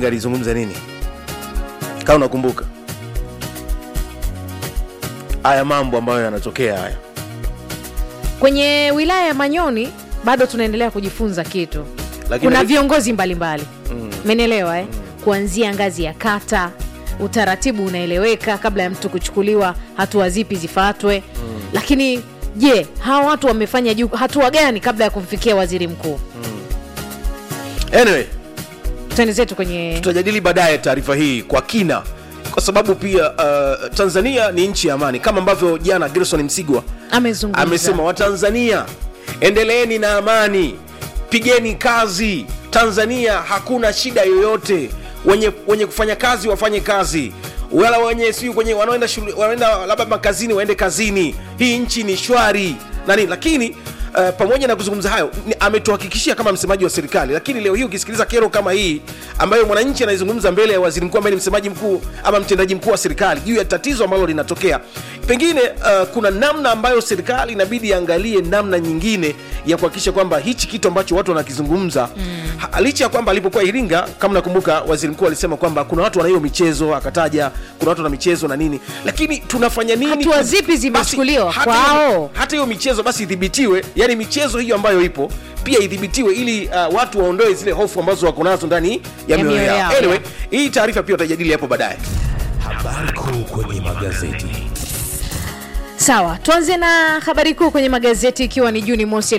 iringa alizungumza nini kama unakumbuka haya mambo ambayo yanatokea haya kwenye wilaya ya manyoni bado tunaendelea kujifunza kitu Lakini- kuna viongozi mbalimbali menelewa eh? kuanzia ngazi ya kata utaratibu unaeleweka kabla ya mtu kuchukuliwa hatua zipi zifuatwe lakini je hawa watu wamefanya juu hatua gani kabla ya kumfikia waziri mkuu anyway twende zetu kwenye tutajadili baadaye taarifa hii kwa kina kwa sababu pia uh, tanzania ni nchi ya amani kama ambavyo jana gerson msigwa amezungumza amesema watanzania endeleeni na amani pigeni kazi tanzania hakuna shida yoyote wenye, wenye kufanya kazi wafanye kazi wala wenye siu kwenye wanaoenda shule wanaenda labda makazini waende kazini hii nchi ni shwari nani lakini Uh, pamoja na kuzungumza hayo ni- ametuhakikishia kama msemaji wa serikali lakini leo hii ukisikiliza kero kama hii ambayo mwananchi anaizungumza mbele ya waziri mkuu ambaye ni msemaji mkuu ama mtendaji mkuu wa serikali juu ya tatizo ambalo linatokea pengine uh, kuna namna ambayo serikali inabidi iangalie namna nyingine ya kuhakikisha kwamba hichi kitu ambacho watu wanakizungumza mm. licha ya kwamba alipokuwa iringa kama nakumbuka waziri mkuu alisema kwamba kuna watu wana hiyo michezo akataja kuna watu wana michezo na nini lakini tunafanya nini Hatua zipi zimechukuliwa Basi, hata kwao? hiyo- hata hiyo michezo basi idhibitiwe yani michezo hiyo ambayo ipo pia idhibitiwe ili uh, watu waondoe zile hofu ambazo wako nazo ndani ya Ya mioyo mioyo yao yao, anyway, yeah. hii taarifa pia utajadili hapo baadaye Habari kuu kwenye magazeti. sawa tuanze na habari kuu kwenye magazeti ikiwa ni juni mosi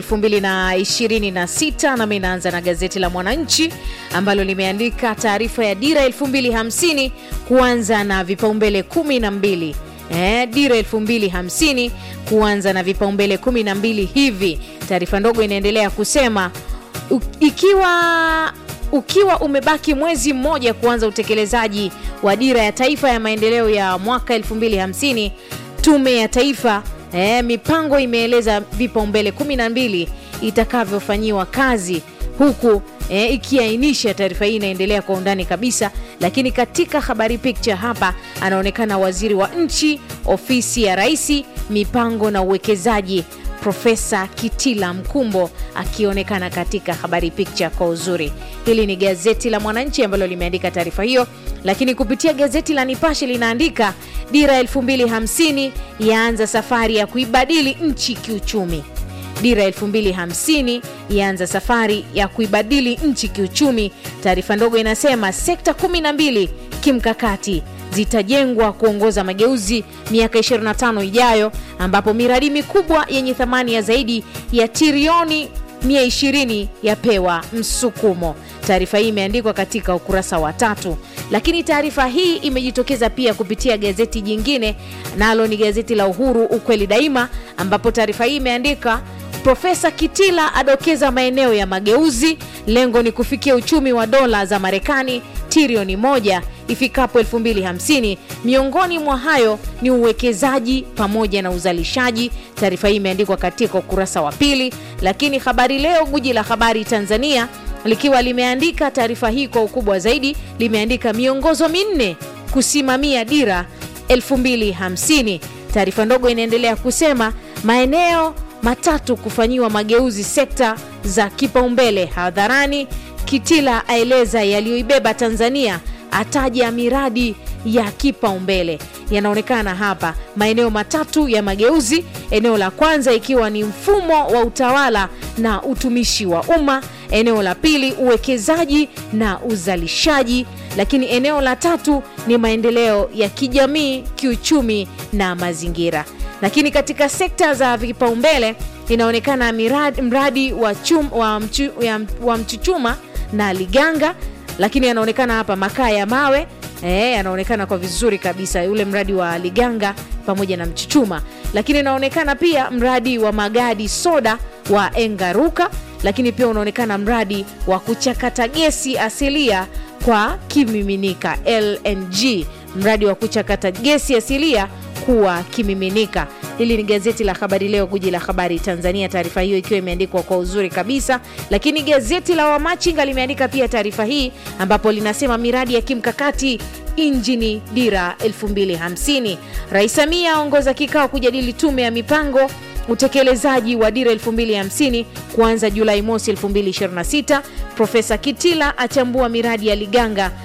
226 nami naanza na gazeti la mwananchi ambalo limeandika taarifa ya dira 250 kuanza na vipaumbele 12 Eh, dira 250 kuanza na vipaumbele 12 hivi taarifa ndogo inaendelea kusema u- ikiwa ukiwa umebaki mwezi mmoja kuanza utekelezaji wa dira ya taifa ya maendeleo ya mwaka 250 tume ya taifa eh, mipango imeeleza vipaumbele 12 itakavyofanyiwa kazi huku eh, ikiainisha taarifa hii inaendelea kwa undani kabisa lakini katika habari picture hapa anaonekana waziri wa nchi ofisi ya raisi mipango na uwekezaji profesa kitila mkumbo akionekana katika habari picture kwa uzuri hili ni gazeti la mwananchi ambalo limeandika taarifa hiyo lakini kupitia gazeti la nipashe linaandika dira 250 yaanza safari ya kuibadili nchi kiuchumi dira 250 yaanza safari ya kuibadili nchi kiuchumi taarifa ndogo inasema sekta 12 kimkakati zitajengwa kuongoza mageuzi miaka 25 ijayo ambapo miradi mikubwa yenye thamani ya zaidi ya trilioni 120 yapewa msukumo taarifa hii imeandikwa katika ukurasa wa tatu lakini taarifa hii imejitokeza pia kupitia gazeti jingine nalo ni gazeti la uhuru ukweli daima ambapo taarifa hii imeandika profesa kitila adokeza maeneo ya mageuzi lengo ni kufikia uchumi wa dola za marekani trilioni moja ifikapo 250 miongoni mwa hayo ni uwekezaji pamoja na uzalishaji taarifa hii imeandikwa katika ukurasa wa pili lakini habari leo guji la habari tanzania likiwa limeandika taarifa hii kwa ukubwa zaidi limeandika miongozo minne kusimamia dira 250 taarifa ndogo inaendelea kusema maeneo matatu kufanyiwa mageuzi sekta za kipaumbele hadharani kitila aeleza yaliyoibeba tanzania ataja miradi ya kipaumbele yanaonekana hapa maeneo matatu ya mageuzi eneo la kwanza ikiwa ni mfumo wa utawala na utumishi wa umma eneo la pili uwekezaji na uzalishaji lakini eneo la tatu ni maendeleo ya kijamii kiuchumi na mazingira lakini katika sekta za vipaumbele inaonekana miradi, mradi wa, chum, wa, mchu, ya, wa mchuchuma na liganga lakini yanaonekana hapa makaa ya mawe e, yanaonekana kwa vizuri kabisa ule mradi wa liganga pamoja na mchuchuma lakini inaonekana pia mradi wa magadi soda wa engaruka lakini pia unaonekana mradi wa kuchakata gesi asilia kwa kimiminika lng mradi wa kuchakata gesi asilia kuwa kimiminika hili ni gazeti la habari leo guji la habari tanzania taarifa hiyo ikiwa imeandikwa kwa uzuri kabisa lakini gazeti la wamachinga limeandika pia taarifa hii ambapo linasema miradi ya kimkakati injini dira 250 rais samia aongoza kikao kujadili tume ya mipango utekelezaji wa dira 250 kuanza julai mosi 226 profesa kitila achambua miradi ya liganga